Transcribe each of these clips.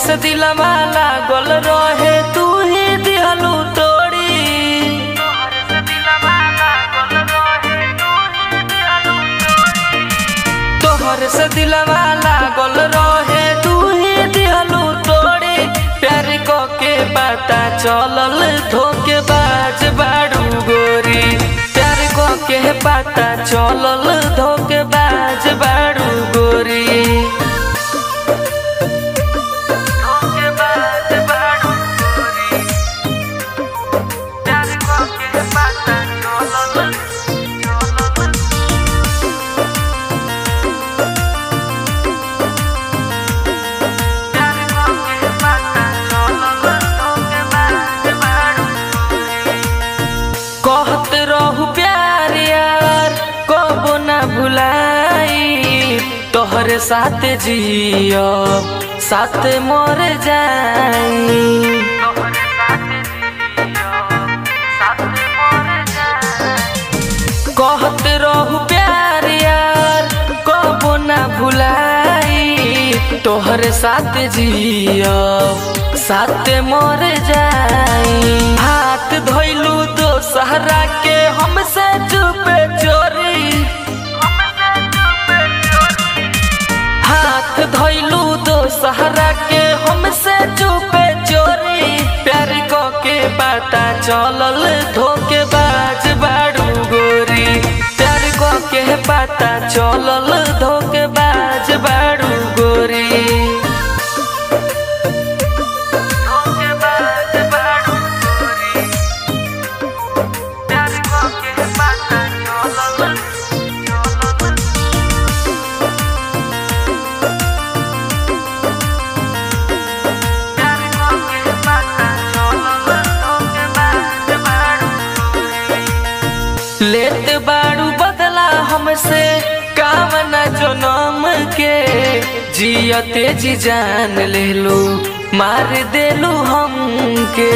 से दिलवा लागल रहे तू ही दिहलू तोड़ी तोहर से दिलवा लागल रहे तू ही दिहलू तोड़ी प्यार को के पता चलल धोके बाज बाड़ू गोरी प्यार को के पता चलल धोके बाज बाड़ू गोरी धोखेबाज बाड़ू गोरी। प्यार को के पता चलल, चलल। प्यार को के पता चलल, धोखेबाज बाड़ू गोरी। कहत रहू प्यार यार कबो ना भुलाई तोहरे साथ जियो साथ मर जाई कहत रहू प्यार यार कबो ना भुलाई तोहरे साथ जियो साथ मर जाई हाथ धोइलू दो सहरा के हमसे चुपे चोरी हाथ धोइलू दो सहरा के हमसे चुपे चोरी प्यार को के पता चलल धोके बाज बाड़ू गोरी प्यार को के पता चलल धोके बाज बाड़ू गोरी धोखेबाज बाड़ू गोरी। प्यार को के पता चलल, चलल। प्यार को के पता चलल, धोखेबाज बाड़ू गोरी। लेत बाड़ू बदला हमसे कामना जनम के जियते जी जान ले लो मार देलू हमके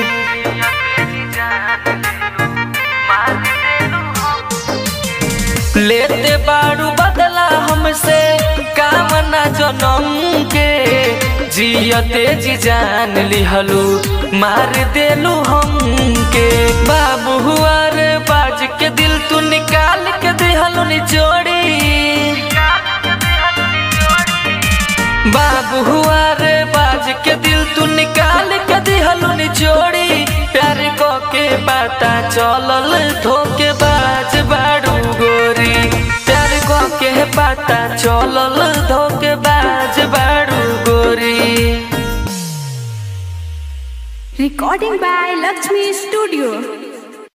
लेते बाड़ू बदला हमसे कामना जनम के जियते जी जान लिहलू मार देलू हमके बाबू हुआ रे बाज के दिल तू निकाल के दिहलू निचोड़ी बाबू हुआ रे बाज के दिल तू निकाल के दिहलू निचोड़ी प्यार को के पता चलल धोके बाज बाड़ू गोरी प्यार को के पता चलल धोके बाज बाड़ू गोरी Recording by Lakshmi Studio.